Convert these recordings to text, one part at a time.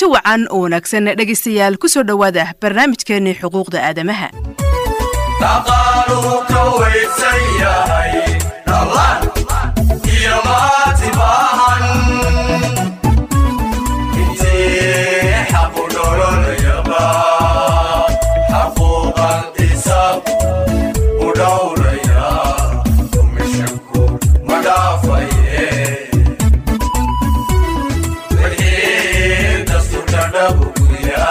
wacan oo wanaagsan dhegaystayaal ku soo dhowaada barnaamijkeennii xuquuqda aadamaha dhaqaaluhu ka weysan yahay dhallaan iyo maati baahan intii xaqu dholonayaba xaquuqan isaab u dhowraya dumishanku ma dhaafaye wixii dastuurka dhabuguya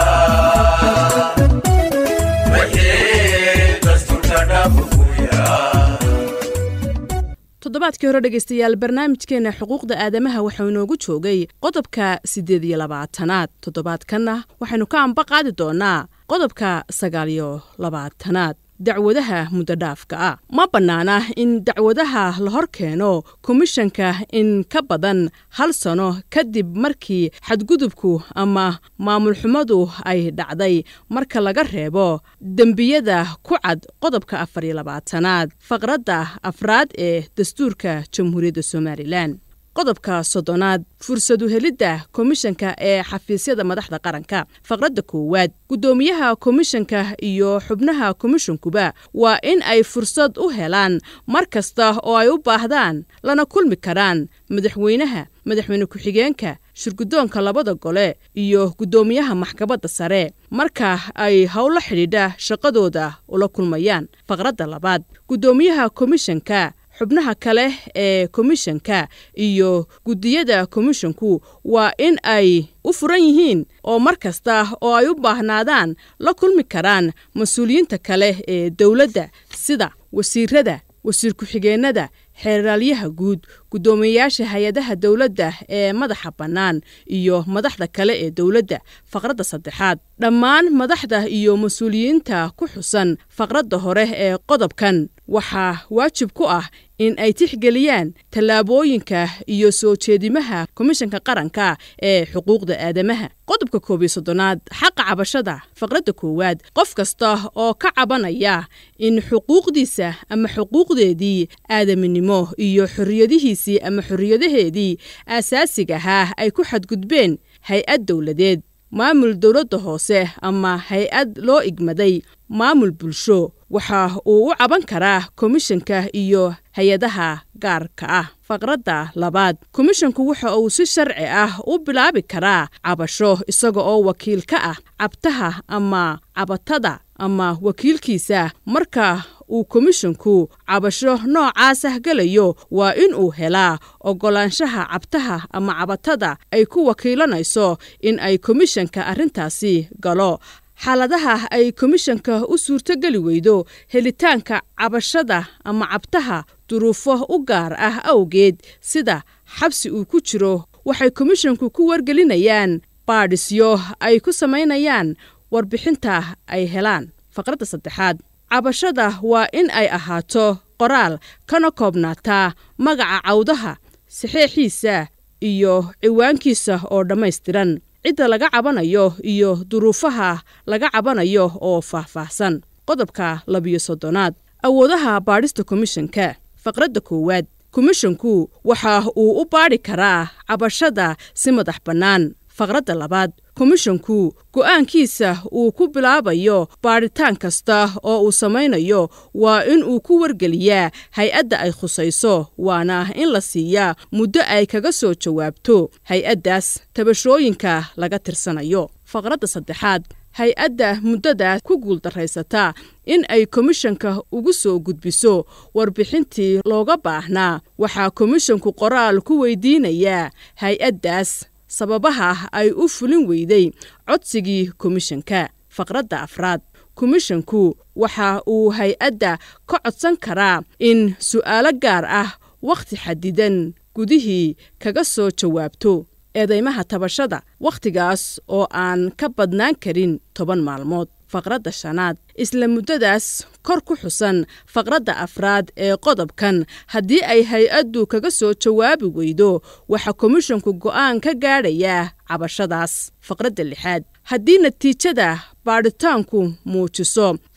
toddobaadkii hore dhegaystayaal barnaamijkeenna xuquuqda aadamaha waxau inoogu joogay qodobka siddeed iyo labaatanaad toddobaadkanna waxaynu ka amba qaadi doonnaa qodobka sagaal iyo labaatanaad dacwadaha muddodhaafka ah ma bannaana in dacwadaha la hor keeno komishanka in ka badan hal sano kadib markii xadgudubku ama maamulxumadu ay dhacday marka laga reebo dembiyada ku cad qodobka afar iyo labaatanaad faqradda afraad ee dastuurka jamhuuriyadda somalilan qodobka soddonaad fursadu helidda komishanka ee xafiisyada madaxda qaranka faqradda koowaad guddoomiyaha komishanka iyo xubnaha komishankuba waa in ay fursad u helaan mar kasta oo ay u baahdaan lana kulmi karaan madaxweynaha madaxweyne ku-xigeenka shirguddoonka labada gole iyo guddoomiyaha maxkamadda sare marka ay howlo xidhiidha shaqadooda ula kulmayaan faqradda labaad guddoomiyaha komishanka xubnaha kale ee komishanka iyo guddiyada komishanku waa in ay u furan yihiin oo mar kasta oo ay u baahnaadaan la kulmi karaan mas-uuliyiinta kale ee dowladda sida wasiirada wasiir ku-xigeennada xeeraalyaha guud guddoomiyeyaasha hay-adaha dowladda ee madaxa bannaan iyo madaxda kale ee dowladda faqradda saddexaad dhammaan madaxda iyo mas-uuliyiinta ku xusan faqradda hore ee qodobkan waxaa waajib ku ah in ay tixgeliyaan tallaabooyinka iyo soo jeedimaha komishanka qaranka ee xuquuqda aadamaha qodobka koob iyo soddonaad xaqa cabashada faqradda koowaad qof kasta oo ka cabanaya in xuquuqdiisa ama xuquuqdeedii aadaminimo iyo xorriyadihiisii ama xorriyadaheedii aasaasiga ahaa ay ku xadgudbeen hay-ad dowladeed maamul dowladda hoose ama hay-ad loo igmaday maamul bulsho waxa uu u caban karaa komishanka iyo hay-adaha gaarka ah faqradda labaad komishanku waxa uu si sharci ah u bilaabi karaa cabasho isaga oo wakiil ka ah cabtaha ama cabatada ama wakiilkiisa marka uu komishanku cabasho noocaasah gelayo waa in uu helaa oggolaanshaha cabtaha ama cabatada ay ku wakiilanayso in ay komishanka arrintaasi galo xaaladaha ay komishanka u suurtogeli weydo helitaanka cabashada ama cabtaha duruufo u gaar ah awgeed sida xabsi uu ku jiro waxay komishanku ku wargelinayaan baadhisyo ay ku samaynayaan warbixinta ay helaan faqradda saddexaad cabashada waa in ay ahaato qoraal kana koobnaataa magaca cawdaha saxeexiisa iyo ciwaankiisa oo dhammaystiran cidda laga cabanayo iyo duruufaha laga cabanayo oo faahfaahsan qodobka labiyo soddonaad awoodaha baadhista komishanka faqradda koowaad komishanku waxa uu u baadhi karaa cabashada si madax bannaan faqradda labaad komishanku go'aankiisa uu ku bilaabayo baadhitaan kasta oo uu samaynayo waa in uu ku wargeliyaa hay-adda ay khusayso waana in la siiyaa muddo ay kaga soo jawaabto hay-addaas tabashooyinka laga tirsanayo faqradda saddexaad hay-adda muddadaas ku guuldarraysata in ay komishanka ugu soo gudbiso warbixintii looga baahnaa waxaa komishanku qoraal ku weydiinayaa hay-addaas sababaha ay u fulin weyday codsigii komishanka faqradda afraad komishanku waxa uu hay-adda ka codsan karaa in su'aalo gaar ah wakhti xadidan gudihii kaga soo jawaabto eedeymaha tabashada wakhtigaas oo aan ka badnaan karin toban maalmood faqradda shanaad isla muddadaas kor ku xusan faqradda afraad ee qodobkan haddii ay hay-addu kaga soo jawaabi weydo waxaa komishanku go'aan ka gaadhayaa cabashadaas faqradda lixaad haddii natiijada baadhitaanku muujiso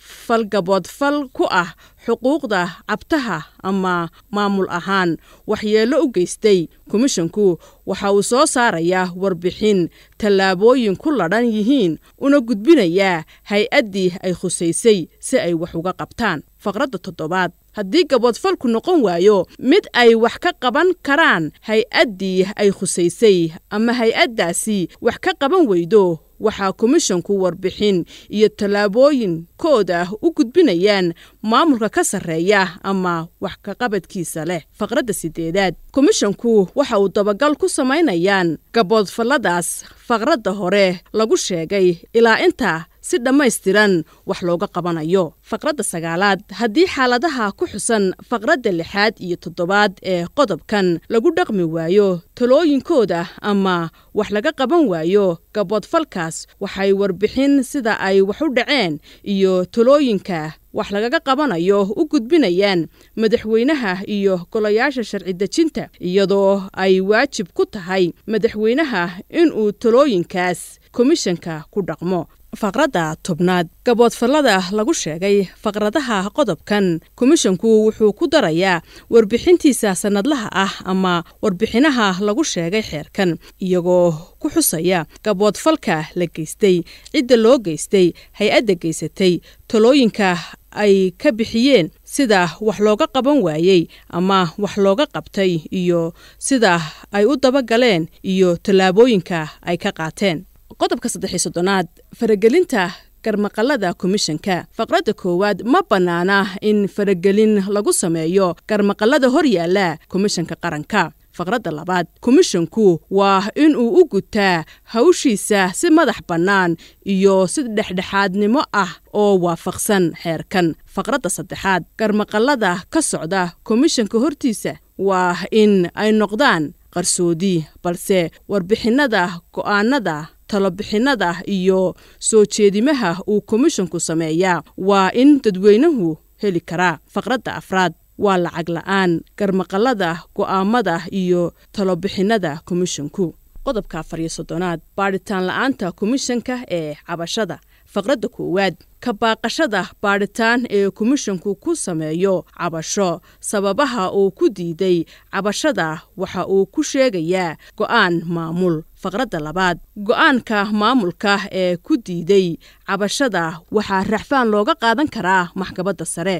falgaboodfal ku ah xuquuqda cabtaha ama maamul ahaan waxyeello u geystay komishinku waxa uu soo saarayaa warbixin tallaabooyin ku ladhan yihiin una gudbinayaa hay-addii ay khusaysay si ay wax uga qabtaan faqradda toddobaad haddii gaboodfalku noqon waayo mid ay wax ka qaban karaan hay-addii ay khusaysay ama hay-addaasi wax ka qaban weydo waxaa komishinku warbixin iyo tallaabooyinkooda u gudbinayaan maamulka ka sarreeya ama wax kaqabadkiisa leh faqradda sideedaad komishinku waxa uu dabagal ku samaynayaan gaboodfalladaas faqradda hore lagu sheegay ilaa inta si dhammaystiran wax looga qabanayo faqradda sagaalaad haddii xaaladaha ku xusan faqradda lixaad iyo toddobaad ee qodobkan lagu dhaqmi waayo talooyinkooda ama wax laga qaban waayo gaboodfalkaas waxay warbixin sida ay wax u dhaceen iyo talooyinka wax lagaga qabanayo u gudbinayaan madaxweynaha iyo golayaasha sharci dejinta iyadoo ay waajib ku tahay madaxweynaha inuu talooyinkaas komishanka ku dhaqmo faqradda tobnaad gaboodfallada lagu sheegay faqradaha qodobkan komishinku wuxuu ku darayaa warbixintiisa sannadlaha ah ama warbixinaha lagu sheegay xeerkan iyagoo ku xusaya gaboodfalka la geystay cidda loo geystay hay-adda geysatay talooyinka ay ka bixiyeen sida wax looga qaban waayey ama wax looga qabtay iyo sida ay u dabagaleen iyo tallaabooyinka ay ka qaateen qodobka saddex iyo soddonaad faragelinta garmaqalada komishanka faqradda koowaad ma bannaana in faragelin lagu sameeyo garmaqalada hor yaalla komishanka qaranka faqradda labaad komishanku waa inuu u gutaa hawshiisa si madax bannaan iyo si dhexdhexaadnimo ah oo waafaqsan xeerkan faqradda saddexaad garmaqalada ka socda komishanka hortiisa waa in ay noqdaan qarsoodi balse warbixinada go'aanada talobixinada iyo soo jeedimaha uu komishinku sameeyaa waa in dadweynuhu heli karaa faqradda afraad waa lacag la'aan garmaqalada go'aamada iyo talobixinada komishinku qodobka afar iyo soddonaad baadhitaan la'aanta komishanka ee cabashada faqradda koowaad ka baaqashada baadhitaan ee komishinku ku sameeyo cabasho sababaha uu ku diiday cabashada waxa uu ku sheegayaa go'aan maamul faqradda labaad go'aanka maamulka ee ku diiday cabashada waxaa raxfaan looga qaadan karaa maxkamadda sare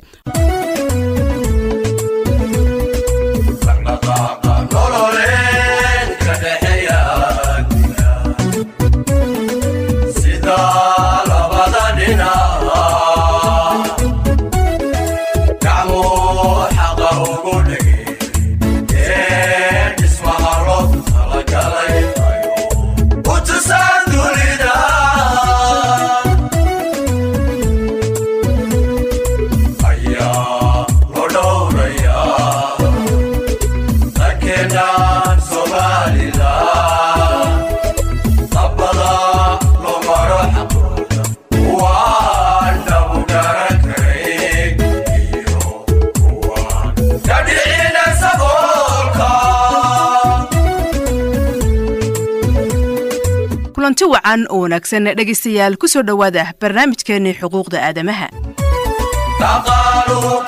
kulanti wacan oo wanaagsan dhegaystayaal ku soo dhowaada barnaamijkeenii xuquuqda aadamaha